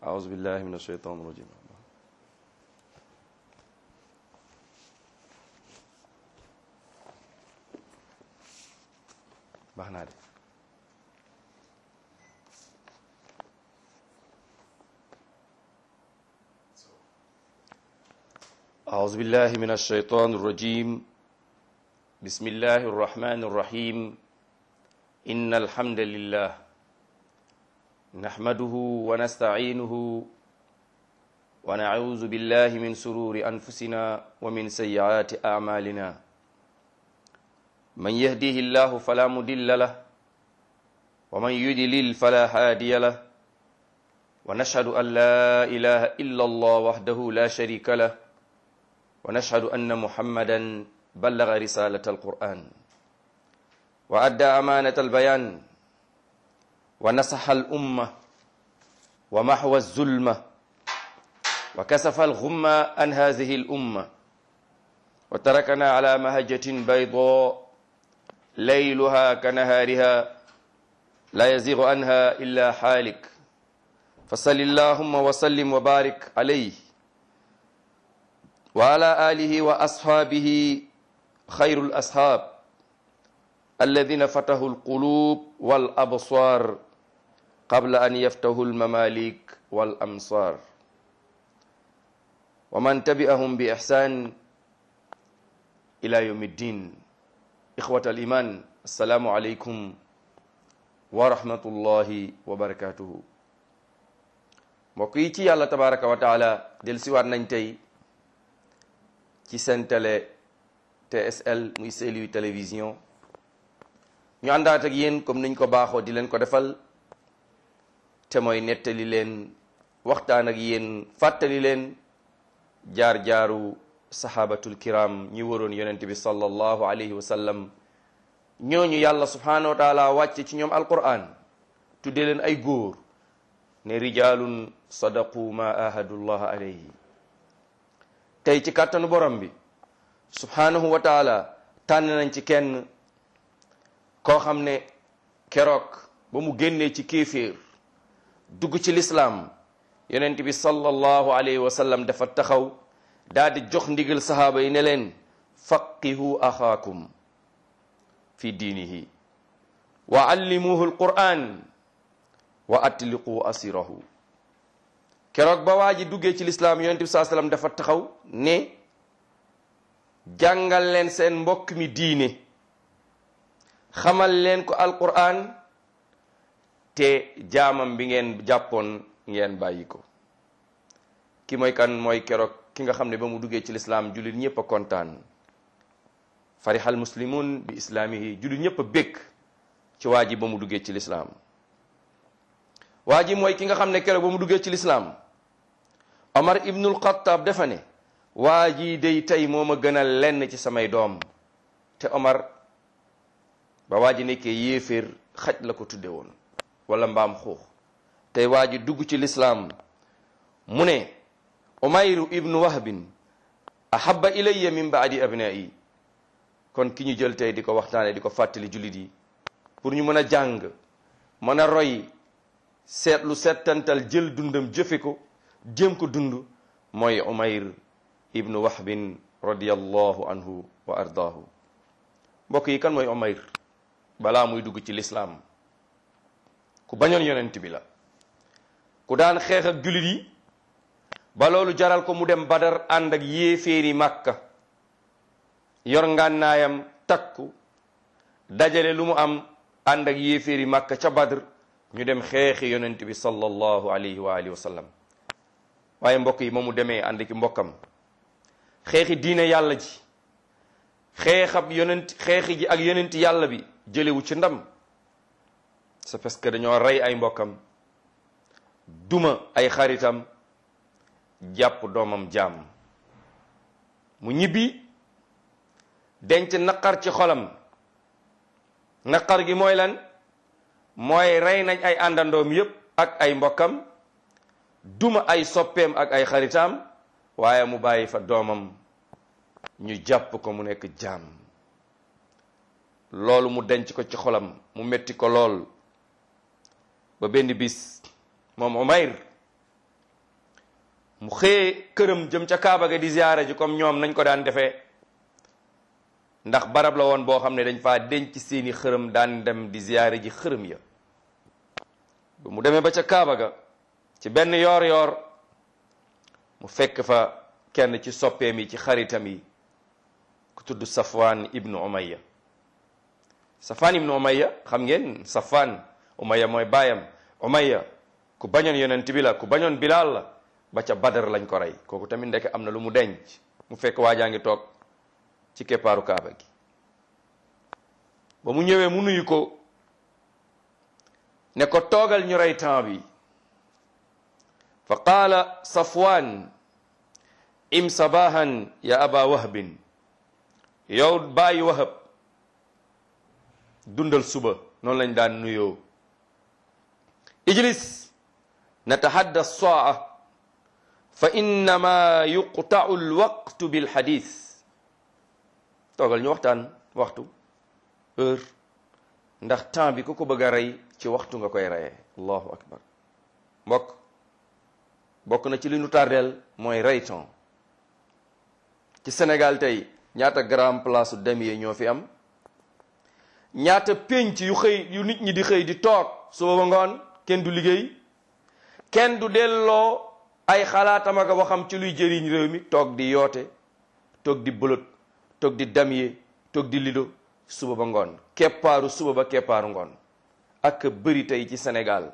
أعوذ بالله من الشيطان الرجيم baax naa de أعوذ بالله من الشيطان الرجيم بسم الله الرحمن الرحيم إن الحمد لله نحمده ونستعينه ونعوذ بالله من سرور أنفسنا ومن سيئات أعمالنا من يهديه الله فلا مضل له ومن يضلل فلا هادي له ونشهد أن لا إله إلا الله وحده لا شريك له ونشهد أن محمدا بلغ رسالة القرآن وأدى أمانة البيان ونصح الأمة ومحو الظلمة وكسف الغمة عن هذه الأمة وتركنا على مهجة بيضاء ليلها كنهارها لا يزيغ عنها إلا حالك فصل اللهم وسلم وبارك عليه وعلى آله وأصحابه خير الأصحاب الذين فتحوا القلوب والأبصار قبل أن يفتحوا المماليك والأمصار ومن تبعهم بإحسان إلى يوم الدين إخوة الإيمان السلام عليكم ورحمة الله وبركاته mbokk yi ci yàlla tabaraka wa taala del siwaat nañ tey ci seen télé TSL muy Saint-Louis télévision ñu àndaat ak yéen comme niñ ko baaxoo di leen ko defal te mooy nettali leen waxtaan ak yéen fàttali leen jaar-jaaru sahabatul kiram ñi waroon yonent bi sallallahu alayhi wa sallam ñooñu yàlla subhanahu wa taala wàcce ci ñoom alquran tudde leen ay góor ne rijalun sadaqu ma ahadullah alayhi tey ci kàttanu borom bi subhanahu wa taala tànn nañ ci kenn koo xam ne keroog ba mu génnee ci kéeféer dugg ci lislaam yonent bi sallallahu alayhi wa sallam dafa taxaw daal di jox ndigal sahaaba yi ne leen faqihu axaakum fi diinihi wa allimuhu alquran wa atliqu asirahu keroog ba waa ji duggee ci lislaam yonent bi saa sallam dafa taxaw ne jàngal leen seen mbokk mi diine xamal leen ko alquran te jaamam bi ngeen jàppoon ngeen bàyyi ko ki mooy kan mooy keroog ki nga xam ne ba mu duggee ci lislaam jullit ñëpp a kontaan farihal muslimun bi islaamihi jullit ñëpp a békk ci waa ji ba mu duggee ci lislaam waa ji mooy ki nga xam ne keroog ba mu duggee ci lislaam omar ibnul xattaab dafa ne waa ji day tey moo ma gënal lenn ci samay doom te omar ba waa ji nekkee yéeféer xaj la ko tudde woon wala mbaam xuux tey waa ji dugg ci lislaam mu ne umayru ibnu wahbin ahabba ilayya min baadi abnaa'i kon ki ñu jël tey di ko waxtaane di ko fàttali jullit yi pour ñu mën a jàng mën a roy seetlu settantal jël dundam jëfe ko jéem ko dund mooy umayr ibnu wahbin radiyallahu anhu wa ardaahu mbokk yi kan mooy umayr balaa muy dugg ci lislaam ku bañoon yonent bi la ku daan xeex ak jullit yi ba loolu jaral ko mu dem badar ànd ak yéeféeri màkka yor ngànnaayam takku dajale lu mu am ànd ak yéeféeri màkka ca badr ñu dem xeexi yonent bi sallallahu alayhi wa alihi wa sallam waaye mbokk yi ma mu demee ànd ki mbokkam xeexi diine yàlla ji xeexab yonent xeexi ji ak yonent yàlla bi jëlewu ci ndam c'est parce que dañoo rey ay mbokkam duma ay xaritam jàpp doomam jaam mu ñibbi denc naqar ci xolam naqar gi mooy lan mooy rey nañ ay àndandoom yépp ak ay mbokkam duma ay soppeem ak ay xaritam waaye mu bàyyi fa doomam ñu jàpp ko mu nekk jaam loolu mu denc ko ci xolam mu metti ko lool ba benn bis moom Umayr mu xëyee këram jëm ca Kaaba ga di ziyaara ji comme ñoom nañ ko daan defee ndax barab la woon boo xam ne dañ faa denc seeni xërëm daan dem di ziyaara ji xërëm ya bu mu demee ba ca Kaaba ga ci benn yoor yoor mu fekk fa kenn ci soppeem yi ci xaritam yi ku tudd Safwan ibnu Umayya Safwan ibnu Umayya xam ngeen Safwan Umayya mooy baayam Umayya ku bañoon yonent bi la ku bañoon Bilaal la ba ca Badar lañ ko rey kooku tamit ndeke am na lu mu denc mu fekk waajaa ngi toog ci keppaaru Kaaba gi ba mu ñëwee mu nuyu ko ne ko toogal ñu rey temps bi fa qaala Safwan im sabahan ya aba wahbin yow bàyyi wahab dundal suba noonu lañ daan nuyoo ijlis natahaddas saa fa innama yuqtau alwaqtu bilxadis toogal ñu waxtaan waxtu heure ndax temps bi ku ko bëgg a rey ci waxtu nga koy reyee allahu akbar mbokk bokk na ci li nu tardeel mooy rey temps ci Sénégal tey ñaata grand place damier ñoo fi am ñaata pénc yu xëy yu nit ñi di xëy di toog suba ba ngoon kenn du liggéey kenn du delloo ay xalaatam ak waxam ci luy jëriñ réew mi toog di yoote toog di bëlët toog di damier toog di lido suba ba ngoon keppaaru suba ba keppaaru ngoon ak bëri tey ci Sénégal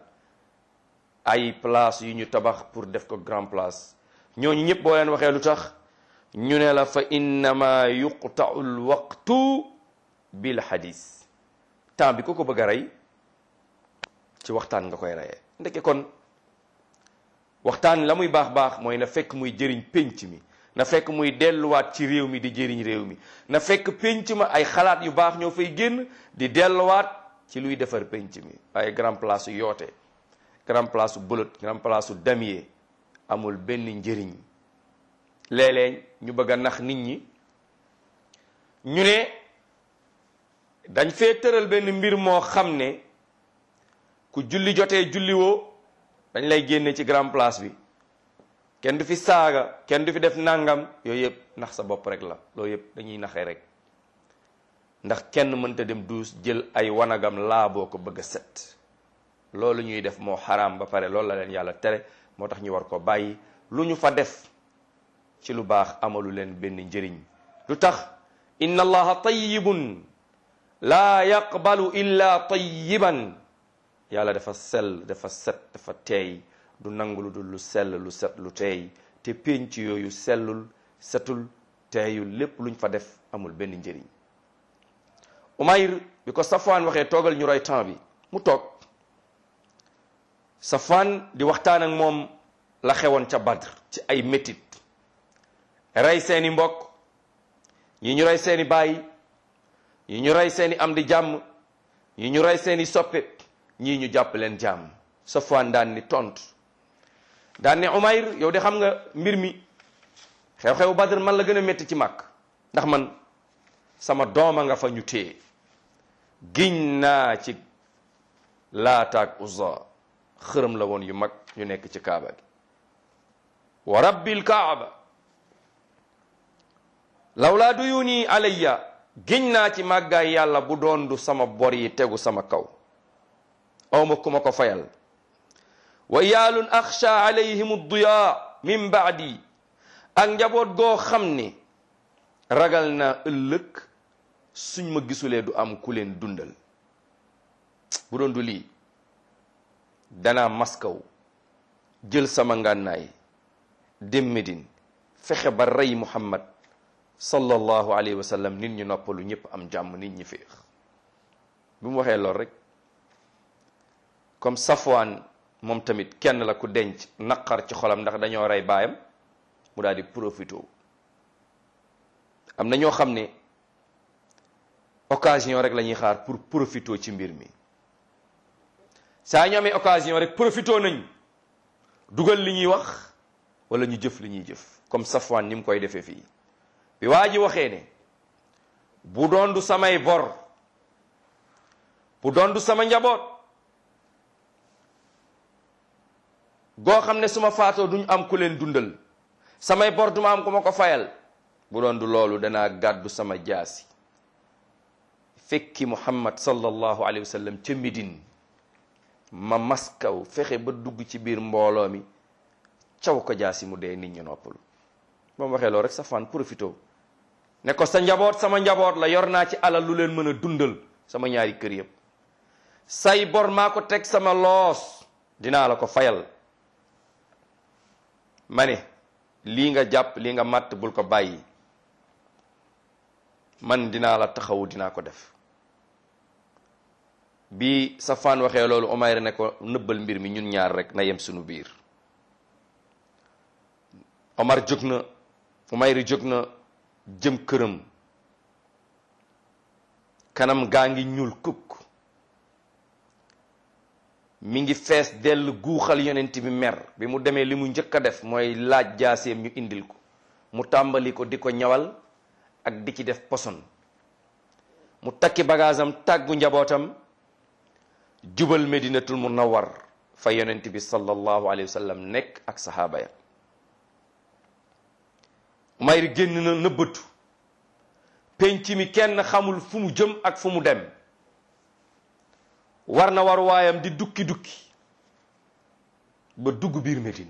ay place yu ñu tabax pour def ko grand place ñooñu ñëpp boo leen waxee lu tax ñu ne la fa innama yuqtau lwaqtu bil hadis temps bi ku ko bëgg a rey ci waxtaan nga koy reyee ndeke kon waxtaan la muy baax baax mooy na fekk muy jëriñ pénc mi na fekk muy delluwaat ci réew mi di jëriñ réew mi na fekk pénc ma ay xalaat yu baax ñoo fay génn di delluwaat ci luy defar pénc mi ay grand place yu yoote grand place u bëlët grand place u damier amul benn njëriñ léeg-léeg ñu bëgg a nax nit ñi ñu ne dañ fee tëral benn mbir moo xam ne ku julli jotee julli woo dañ lay génne ci grand place bi kenn du fi saaga kenn du fi def nangam yooyu yëpp nax sa bopp rek la loolu yëpp dañuy naxee rek ndax kenn mënta dem duus jël ay wanagam laa boo ko bëgg a set loolu ñuy def moo xaraam ba pare loolu la leen yàlla tere moo tax ñu war ko bàyyi lu ñu fa def ci lu baax amalu leen benn njëriñ lu tax inna allaha tayyibun laa yaqbalu illa tayyiban yàlla dafa sell dafa set dafa teey du nangu lu dul lu sell lu set lu teey te pénc yooyu sellul setul teeyul lépp luñ fa def amul benn njëriñ Umayr bi ko Safwaan waxee toogal ñu roy temps bi mu toog Safwaan di waxtaan ak moom la xewoon ca Badr ci ay métit rey seeni mbokk ñi ñu rey seeni baay ñi ñu rey seeni am di jàmm ñi ñu rey seeni soppe ñii ñu jàpp leen jàmm Safwaan daan ni tontu daan ne Umayr yow de xam nga mbir mi xew-xew Badr man la gën a métti ci màkk ndax man sama dooma nga fa ñu téye giñ naa ci laataak Uzza xërëm la woon yu mag ñu nekk ci kaaba gi wa rabbil kaaba lawlaa duyuni alayya giñ naa ci màggaay yàlla bu doon du sama bor yi tegu sama kaw awma ku ma ko fayal wa iyaalun axsha alayhim duya min baadi ak njaboot goo xam ne ragal naa ëllëg suñ ma gisulee du am ku leen dundal bu doon du lii danaa maskaw jël sama ngànnaay dem Medine fexe ba rey Muhammad sallallahu alayhi wa sallam nit ñu noppalu ñëpp am jàmm nit ñi féex bi mu waxee lool rek comme Safwaan moom tamit kenn la ku denc naqar ci xolam ndax dañoo rey baayam mu daal di profité am na ñoo xam ne occasion rek la ñuy xaar pour profité ci mbir mi saa ñu amee occasion rek profité nañ dugal li ñuy wax wala ñu jëf li ñuy jëf comme Safwaan ni mu koy defee fii bi waa ji waxee ne bu doon du samay bor bu doon du sama njaboot goo xam ne su ma faatoo duñ am ku leen dundal samay bor duma am ku ma ko fayal bu doon du loolu danaa gàddu sama jaasi fekki muhammad sallallahu alayhi wa sallam ca Médine ma maskaw fexe ba dugg ci biir mbooloo mi caw ko jaasi mu dee nit ñu noppalu ba mu waxee loolu rek Safwaan profito ne ko sa njaboot sama njaboot la yor naa ci alal lu leen mën a dundal sama ñaari kër yëpp say bor maa ko teg sama loos dinaa la ko fayal ma ne lii nga jàpp lii nga màtt bul ko bàyyi man dinaa la taxawu dinaa ko def bi Safwaan waxee loolu Umayr ne ko nëbbal mbir mi ñun ñaar rek na yem sunu biir Omar jóg na Umayr jóg na jëm këram kanam gaa ngi ñuul kukk mi ngi fees dell guuxal yonent bi mer bi mu demee li mu njëkk a def mooy laaj jaaseem ñu indil ko mu tàmbali ko di ko ñawal ak di ci def poson mu takki bagaasam tàggu njabootam jubal medinatul munawwar fa yonent bi sallallahu alayhi wa sallam nekk ak sahaaba ya Umayr génn na nëbbatu penc mi kenn xamul fu mu jëm ak fu mu dem war na war waayam di dukki dukki ba dugg biir Médine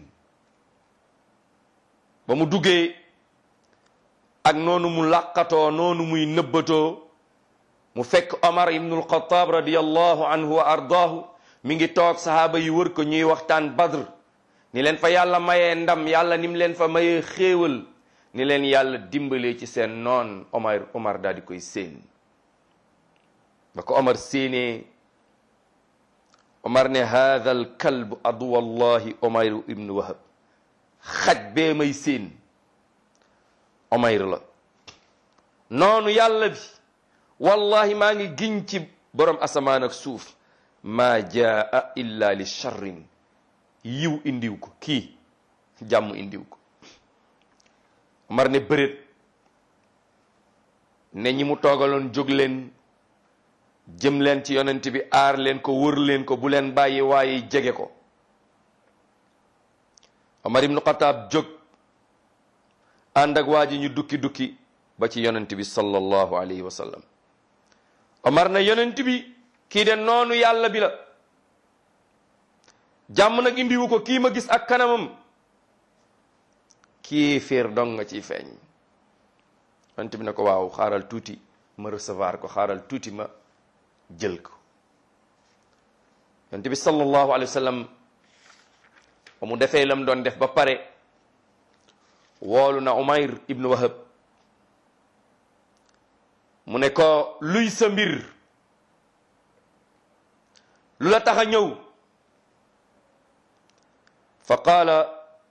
ba mu duggee ak noonu mu làqatoo noonu muy nëbbatoo mu fekk Omar ibnul Xataab radiyallahu anhu wa ardaahu mi ngi toog sahaaba yi wër ko ñuy waxtaan Badr ni leen fa yàlla mayee ndam yàlla ni mu leen fa mayee xéewal ni leen yàlla dimbalee ci seen noon Omar Omar daal di koy séen ba ko Omar séenee Omar ne haada al kalb adu wallahi Omar ibnu Wahab xaj bee may séen Omar la noonu yàlla bi wallahi maa ngi giñ ci borom asamaan ak suuf maa jaa illa li charrin yiw indiw ko kii jàmm indiw ko Omar ne bëreet ne ñi mu toogaloon jóg leen jëm leen ci yonent bi aar leen ko wër leen ko bu leen bàyyi waaye jege ko Omar ibnu Xataab jóg ànd ak waa ji ñu dukki dukki ba ci yonent bi sallallahu alayhi wa sallam Omar na yonent bi kii de noonu yàlla bi la jàmm nag indiwu ko kii ma gis ak kanamam kii féer dong nga ciy feeñ yonent bi ne ko waaw xaaral tuuti ma recevoir ko xaaral tuuti ma jël ko yonent bi sallallahu alayhi wa sallam ba mu defee lam doon def ba pare woolu na Umayr ibnu Wahab mu ne ko luy sa mbir lu la tax a ñëw fa qaala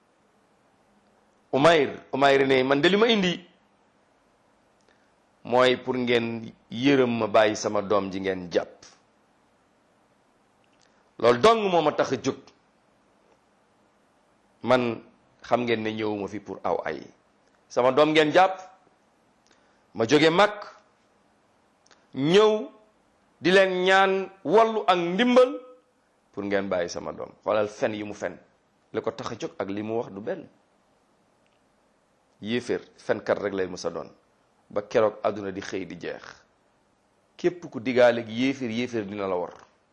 Umayr Umayr ne man de li ma indi mooy pour ngeen yërëm ma bàyyi sama doom ji ngeen jàpp loolu dong moo ma tax a jóg man xam ngeen ne ñëwuma fi pour aw ay sama doom ngeen jàpp ma jóge mag ñëw di leen ñaan wallu ak ndimbal pour ngeen bàyyi sama doom xoolal fen yi mu fen li ko tax a jóg ak li mu wax du benn yéeféer fenkat rek lay mës a doon ba keroog àdduna di xëy di jeex képp ku digaale gi yéeféer yéeféer dina la war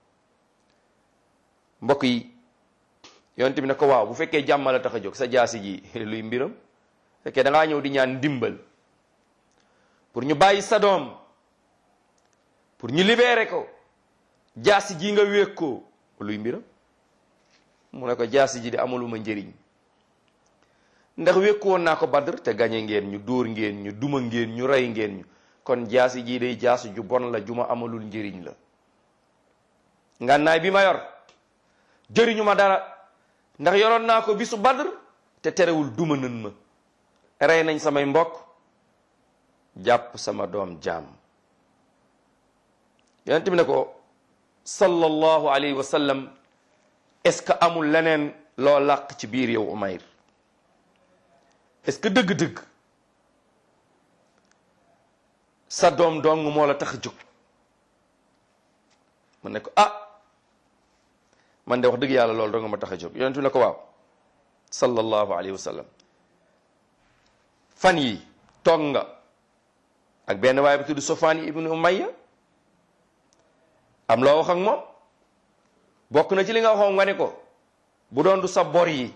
mbokk yi yonent bi ne ko waaw bu fekkee jàmm la tax a jóg sa jaasi ji luy mbiram fekkee da ngaa ñëw di ñaan ndimbal pour ñu bàyyi sa doom pour ñu libérer ko jaasi ji nga wéeg ko luy mbiram mu ne ko jaasi ji di amaluma njëriñ ndax wékku woon naa ko badr te gañe ngeen ñu dóor ngeen ñu duma ngeen ñu rey ngeen ñu kon jaasi ji day jaasi ju bon la ju ma amalul njëriñ la ngànnaay bi ma yor jëriñu ma dara ndax yoroon naa ko bisu badr te terewul duma nan ma rey nañ samay mbokk jàpp sama doom jaam yonent bi ne ko sallallahu alayhi wa sallam est-ce que amul leneen loo làq ci biir yow Umayr est-ce que dëgg-dëgg sa doom dong moo la tax a jóg mu ne ko ah man de wax dëgg yàlla loolu dong ma tax a jóg yonent bi ne ko waaw sallallahu alayhi wa sallam fan yi toog nga ak benn waaye bi tudd Sofaan ibnu Umayya am loo wax ak moom bokk na ci li nga waxoon nga ne ko bu doon du sa bor yi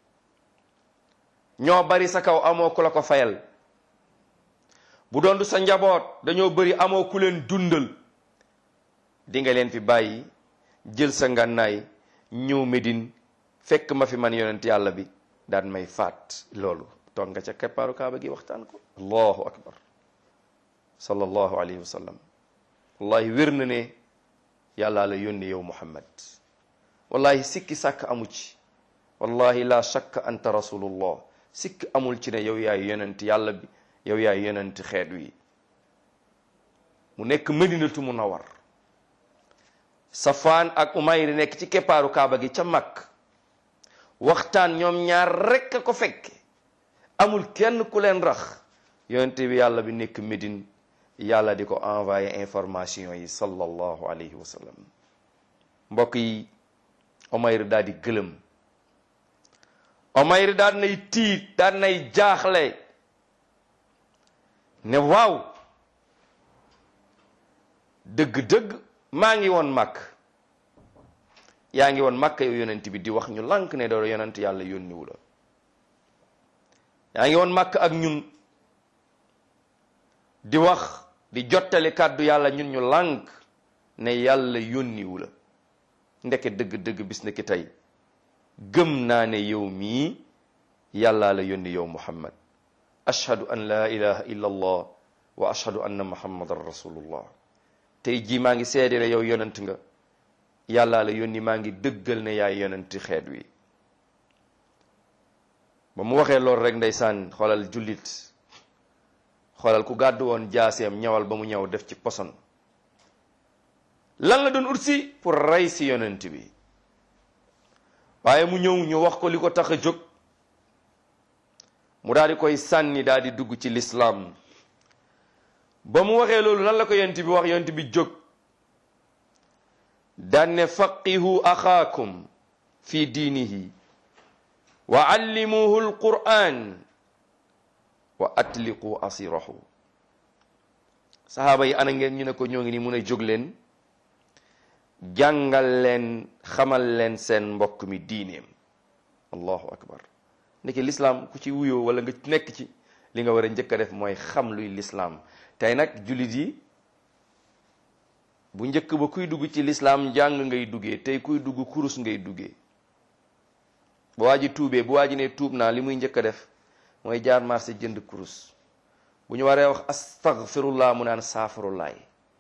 ñoo bari sa kaw amoo ku la ko fayal bu doon du sa njaboot dañoo bari amoo ku leen dundal di nga leen fi bàyyi jël sa ngànnaay ñëw Medine fekk ma fi man yonent yàlla bi daan may faat loolu toog nga ca keppaaru kaaba gi waxtaan ko allahu akbar sallallahu alayhi wa sallam wallahi wér na ne yàllaa la yónni yow muhammad wallahi sikki sàkk amu ci wallahi la shakka anta rasulullah sikk amul ci ne yow yaay yonent yàlla bi yow yaay yonent xeet wi mu nekk madinatu munawar safaan ak umayr nekk ci keppaaru kaaba gi ca mag waxtaan ñoom ñaar rekk a ko fekke amul kenn ku leen rax yonent bi yàlla bi nekk Médine yàlla di ko envoyé information yi sallallahu alayhi wa sallam mbokk yi Umayr daal di gëlëm Umayr daal nay tiit daal nay jaaxle ne waaw dëgg-dëgg maa ngi woon màkk yaa ngi woon màkk yow yonent bi di wax ñu lànk ne doo yonent yàlla yónniwu la yaa ngi woon màkk ak ñun di wax di jottali kàddu yàlla ñun ñu lànk ne yàlla yónniwu la ndeke dëgg-dëgg bis ndeke tey gëm naa ne yow mii yàllaa la yónni yow muhammad ashhadu an la ilaha illa allah wa ashhadu anna muhammadan rasulullah tey jii maa ngi seede ne yow yonent nga yàllaa la yónni maa ngi dëggal ne yaay yonenti xeet wi ba mu waxee loolu rek ndeysaan xoolal jullit xoolal ku gàddu woon jaaseem ñawal ba mu ñëw def ci poson lan la doon utsi pour rey si yonent bi waaye mu ñëw ñu wax ko li ko tax a jóg mu daal di koy sànni daal di dugg ci lislaam ba mu waxee loolu lan la ko yonent bi wax yonent bi jóg daan ne faqihu axaakum fi diinihi wa allimuhu alquran wa atliqu asirahu sahaaba yi ana ngeen ñu ne ko ñoo ngi ni mun a jóg leen jàngal leen xamal leen seen mbokk mi diineem allahu akbar ndeke lislaam ku ci wuyoo wala nga nekk ci li nga war a njëkk a def mooy xam luy lislaam tey nag jullit yi bu njëkk ba kuy dugg ci lislaam njàng ngay duggee tey kuy dugg kurus ngay duggee bu waa ji tuubee bu waa ji ne tuub naa li muy njëkk a def mooy jaar marché jënd kurus bu ñu waree wax astaghfirullah mu naan saafarullaay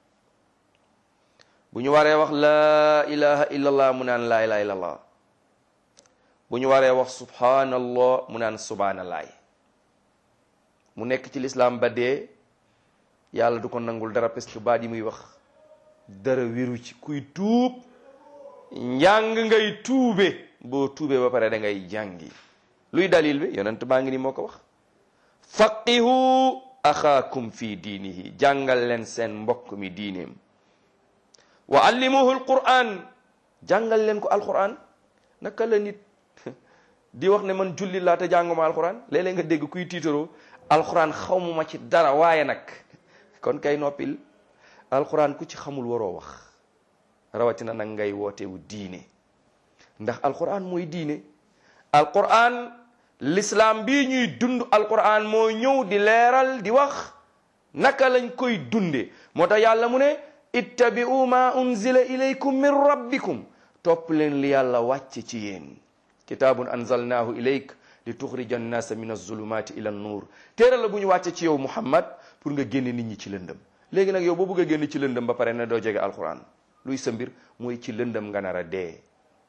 bu ñu waree wax laa ilaha illallah mu naan laa ilaha illallah bu ñu waree wax subhanallah mu naan subhanallaay mu nekk ci lislaam ba dee yàlla du ko nangul dara parce que baat yi muy wax dara wéru ci kuy tuub njàng ngay tuube boo tuubee ba pare da ngay jàngi luy dalil bi yonent baa ngi ni moo ko wax faqihu axaakum fi diinihi jàngal leen seen mbokk mi diineem wa allimuhu alquran jàngal leen ko alquran naka la nit di wax ne man julli laa te jànguma alquran léeg-léeg nga dégg kuy tiitaroo alquran xawmuma ci dara waaye nag kon kay noppil alquran ku ci xamul waroo wax rawatina nag ngay wootewu diine ndax alquran mooy diine alquran l'islam bii ñuy dund alquran moo ñëw di leeral di wax naka lañ koy dunde moo tax yàlla mu ne ittabi'u ma unzila ilaykum min rabbikum topp leen li yàlla wàcce ci yéen kitaabun anzalnaahu ilayk li tuxrija annaasa min azulumati ila nuur téere la bu ñu wàcce ci yow muhammad pour nga génne nit ñi ci lëndëm léegi nag yow boo bëgg a génn ci lëndëm ba pare ne doo jege alquran luy sa mbir mooy ci lëndëm nga nar a dee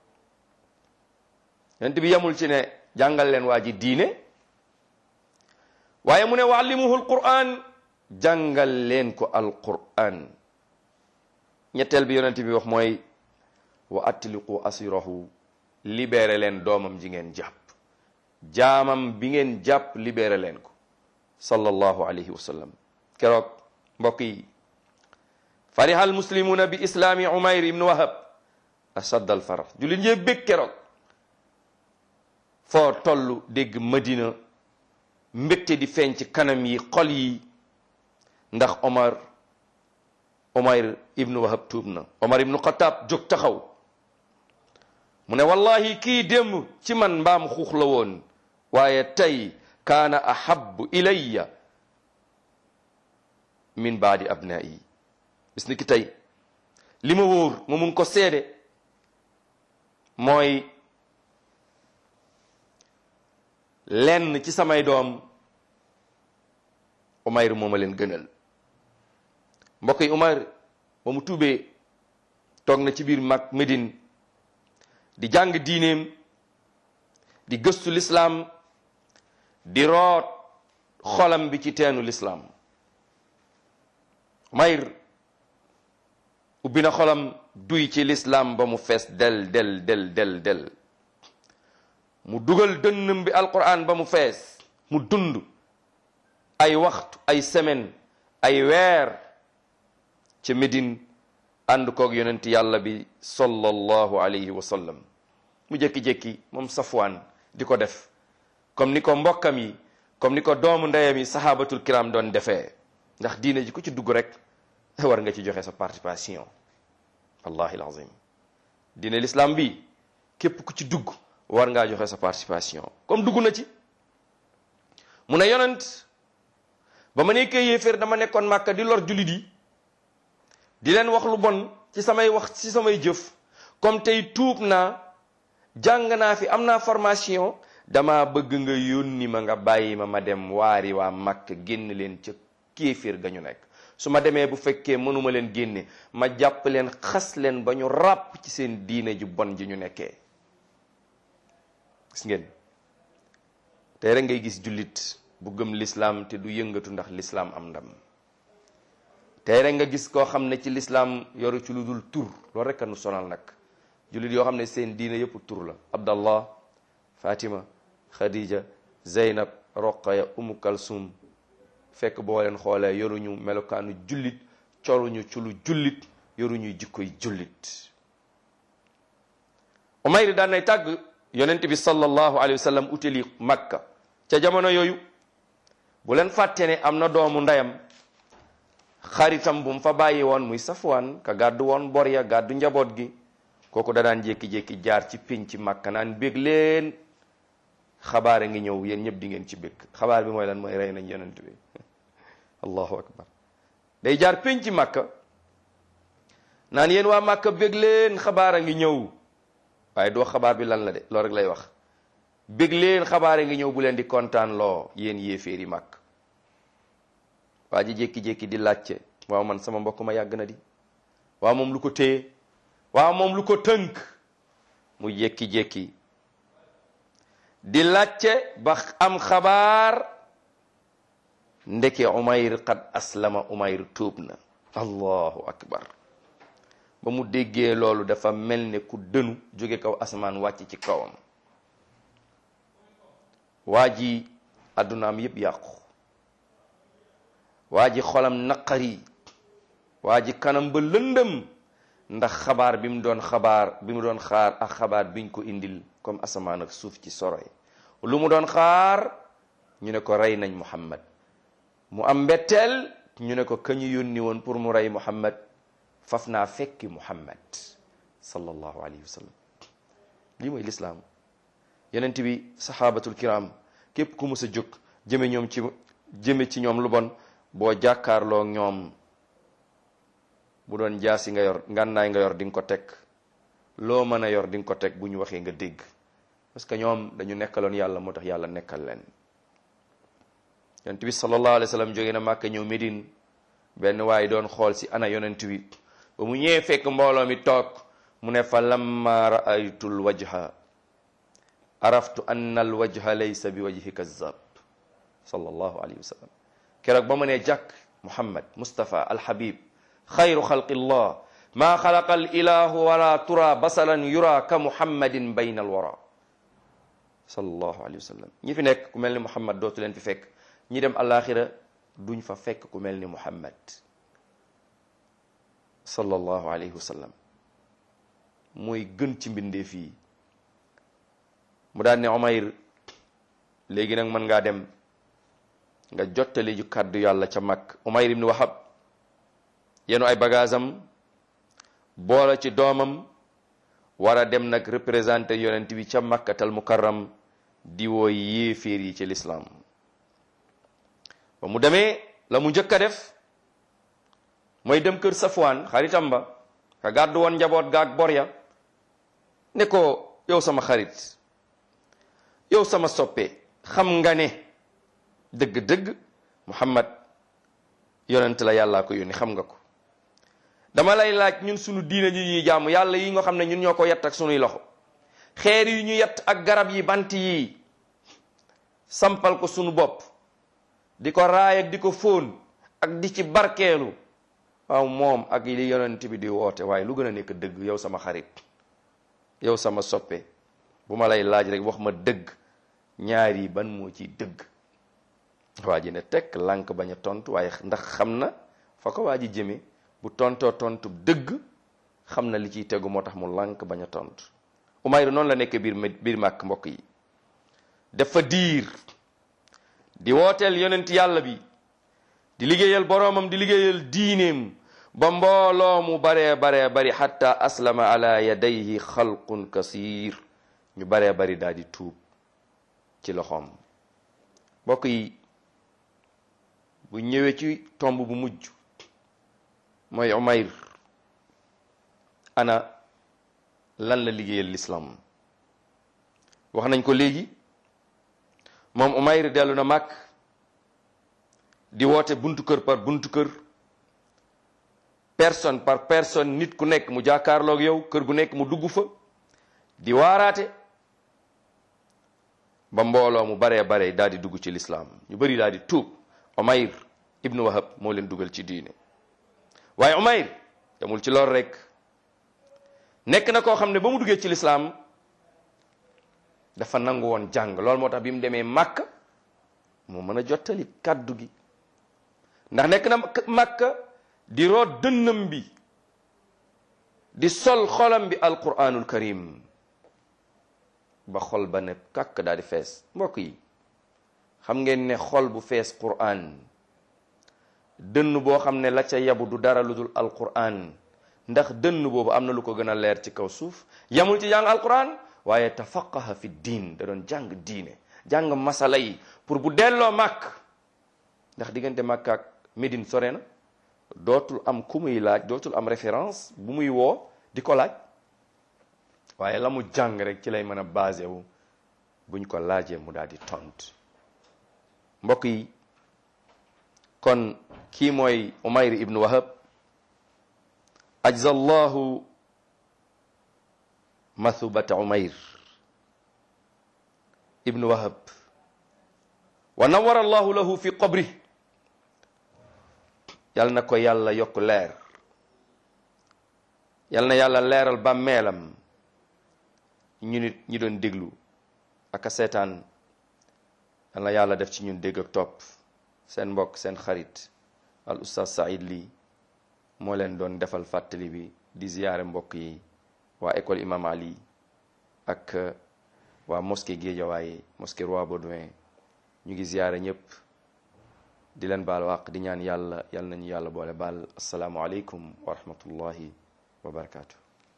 yonent bi yemul ci ne jàngal leen waa ji diine waaye mu ne wa allimuhu alquran jàngal leen ko alquran ñetteel bi yonent bi wax mooy wa atliqu asirahu libéré leen doomam ji ngeen jàpp jaamam bi ngeen jàpp libéré leen ko sallallahu alayhi wa sallam keroog mbokk yi fariha almuslimuna bi islaami umayr ibnu wahab ashadd al farax jullit ñee bég keroog foo toll dégg madina mbégte di feeñ ci kanam yi xol yi ndax omar omar ibnu wahab tuub na omar ibnu xataab jóg taxaw mu ne wallahi kii démb ci man mbaam xuux la woon waaye tey kaana ahabbu ilayya min baadi abnaayi bis ni ki tey li ma wóor ma mun ko seede mooy lenn ci samay doom Umayr moo ma leen gënal mbokk yi Umayr ba mu tuubee toog na ci biir mag Médine di jàng diineem di gëstu lislaam di root xolam bi ci teenu lislaam Umayr ubbi na xolam duy ci lislaam ba mu fees del del del del del mu dugal dënnam bi alquran ba mu fees mu dund ay waxtu ay semaine ay weer ca Médine ànd koog yonent yàlla bi sallallahu alayhi wa sallam mu jékki-jékki moom Safwaan di ko def comme ni ko mbokkam yi comme ni ko doomu ndeyam yi sahabatul kiram doon defee ndax diine ji ku ci dugg rek war nga ci joxe sa participation wallahi alazim diine l'islam bi képp ku ci dugg war ngaa joxe sa participation comme dugg na ci mu ne yonent ba ma nekkee yéeféer dama nekkoon màkka di lor jullit yi di leen wax lu bon ci samay wax ci samay jëf comme tey tuub naa jàng naa fi am naa formation dama bëgg nga yónni ma nga bàyyi ma ma dem waari waa màkk génn leen ca kéeféer ga ñu nekk su ma demee bu fekkee mënuma leen génne ma jàpp leen xas leen ba ñu ràpp ci seen diine ju bon ji ñu nekkee gis ngeen tey rek ngay gis jullit bu gëm lislaam te du yëngatu ndax lislaam am ndam tey rek nga gis koo xam ne ci lislaam yoru ci lu dul tur loolu rek a nu sonal nag jullit yoo xam ne seen diine yëpp tur la abdallah fatima khadija zeynab roqaya umu kalsum fekk boo leen xoolee yoruñu melokaanu jullit coluñu ci lu jullit yoruñuy jikkoy jullit umayr daan nay tàgg yonent bi sallallahu alayhi wa sallam utali makka ca jamono yooyu bu leen fàtte ne am na doomu ndeyam xaritam bu mu fa bàyyi woon muy safwaan ka gàddu woon bor ya gàddu njaboot gi kooku da daan jékki-jékki jaar ci pénc ci makka naan bég leen xabaar a ngi ñëw yéen ñëpp di ngeen ci bég xabaar bi mooy lan mooy rey nañ yonent bi allahu akbar day jaar pénc ci makka naan yéen waa makka bég leen xabaar a ngi ñëw waaye doo xabaar bi lan la de loolu rek lay wax bég leen xabaar a ngi ñëw bu leen di kontaan loo yéen yéeféeri màkk waa ji jékki-jékki di laajte waaw man sama mbokk ma yàgg na di waaw moom lu ko téye waaw moom lu ko tënk mu jékki-jékki di laajte ba am xabaar ndeke umayr qad aslama umayr tuub na allahu akbar ba mu déggee loolu dafa mel ne ku dënu jóge kaw asamaan wàcc ci kawam waa ji addunaam yépp yàqu waa ji xolam naqari waa ji kanam ba lëndëm ndax xabaar bi mu doon xabaar bi mu doon xaar ak xabaar biñ ko indil comme asamaan ak suuf ci soroy lu mu doon xaar ñu ne ko rey nañ muhammad mu am mbetteel ñu ne ko kañu yónni woon pour mu rey muhammad faf naa fekki muhammad sallallahu alayhi wa sallam lii mooy lislaam yonent bi saxaabatul kiram képp ku mus a jóg jëme ñoom ci jëme ci ñoom lu bon boo jàkkaarloo ñoom bu doon jaasi nga yor ngànnaay nga yor di nga ko teg loo mën a yor di nga ko teg bu ñu waxee nga dégg parce que ñoom dañu nekkaloon yàlla moo tax yàlla nekkal leen yonent bi sallallahu alayhi wa sallam jóge na Màkka ñëw Médine benn waaye doon xool si ana yonent bi ba mu ñëwee fekk mbooloo mi toog mu ne fa lamma raaytul wajha araftu anna al wajha laysa bi wajhi kazzab sallallahu alayhi wa sallam keroog ba mu ne jàkk muhammad mustapha alhabib xayru xalqillah maa xalaqa al ilahu wala tura basalan yura ka muhammadin bayna al wara sallallahu alayhi wa sallam ñi fi nekk ku mel ni muhammad dootu leen fi fekk ñi dem alaxira duñ fa fekk ku mel ni muhammad sallallahu alayhi wa sallam mooy gën ci mbindeef yi mu daal ne Umayr léegi nag mën ngaa dem nga jottali ju kàddu yàlla ca mag Umayr ibn Wahab yenu ay bagaasam boole ci doomam war a dem nag représenté yonent bi ca makkatal mukarram di woo yéeféer yi ci lislaam ba mu demee la mu njëkk a def mooy dem kër Safwaan xaritam ba ka gàddu woon njaboot gaag bor ya ne ko yow sama xarit yow sama soppe xam nga ne dëgg-dëgg Muhammad yonent la yàllaa ko yónni xam nga ko dama lay laaj ñun sunu diine ji ñuy jaamu yàlla yi nga xam ne ñun ñoo ko yett ak sunuy loxo xeer yi ñu yett ak garab yi bant yi sampal ko sunu bopp di ko raay ak di ko fóon ak di ci barkeelu waaw moom ak li yonent bi di woote waaye lu gën a nekk dëgg yow sama xarit yow sama soppe bu ma lay laaj rek wax ma dëgg ñaar yi ban moo ci dëgg waa ji ne tekk lànk bañ a tontu waaye ndax xam na fa ko waa ji jëme bu tontoo tontu dëgg xam na li ciy tegu moo tax mu lànk bañ a tontu Umayr noonu la nekk biir biir màkk mbokk yi dafa diir di wooteel yonent yàlla bi di liggéeyal boroomam di liggéeyal diineem ba mbooloo mu baree baree bari xatta aslama ala yadayhi xalqun kasir ñu baree bari daal di tuub ci loxoom mbokk yi bu ñëwee ci tomb bu mujj mooy Umayr ana lan la liggéeyal l'islam wax nañ ko léegi moom Umayr dellu na màkk di woote buntu kër par buntu kër personne par personne nit ku nekk mu jàkkaarloog yow kër gu nekk mu dugg fa di waaraate ba mbooloo mu baree bare daal di dugg ci lislaam ñu bëri daal di tuub Umayr ibnu Wahab moo leen dugal ci diine waaye Umayr demul ci lool rek nekk na koo xam ne ba mu duggee ci lislaam dafa nangu woon jàng loolu moo tax bi mu demee Màkka mu mën a jottali kàddu gi ndax nekk na Màkka di root dënnam bi di sol xolam bi alquranul karim ba xol ba ne kàkk daal di fees mbokk yi xam ngeen ne xol bu fees quran dënn boo xam ne la ca yabu du dara lu dul alquran ndax dënn boobu am na lu ko gën a leer ci kaw suuf yamul ci jàng alquran waaye tafaqaha fi diin da doon jàng diine jàng masala yi pour bu delloo màkk ndax diggante màkk ak Médine sore na dootul am ku muy laaj dootul am référence bu muy woo di ko laaj waaye la mu jàng rek ci lay mën a basé wu buñ ko laajee mu daal di tont mbokk yi kon kii mooy Umayr ibn Wahab ajza allahu mathubata Umayr ibn Wahab wa nawara allahu lahu fi qabri yal na ko yàlla yokk leer yal na yàlla leeral bàmmeelam ñu nit ñi doon déglu ak a seetaan yal na yàlla def ci ñun dégg ak topp seen mbokk seen xarit al ustaz Saïd Ly moo leen doon defal fàttali bi di ziyaare mbokk yi waa école imam Ali ak waa mosquée Guédiawaye mosquée Roi Baudouin ñu ngi ziyaare ñëpp di leen baal wàq di ñaan yàlla yal nañu yàlla boole baal asalaamualeykum wa rahmatullahi wa barakaatu.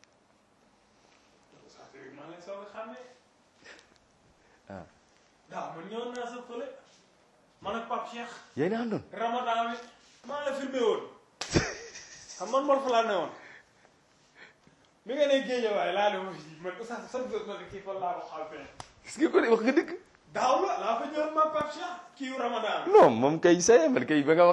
ah. waaw man ñëwoon naa sa fële man ak Pape Cheikh. yéen a àndoon. Ramadan bi maa la filmé woon xam man Mor fa laa ne woon mi nga ne géej waaye laa ne ma man oustaz sa bés ma ne kii fan laa ko xaal fee. gis nga ko de wax nga dëgg. daaw la laa fa ñëwoon ma Pape Cheikh kii Ramadan. non moom kay say man kay ba nga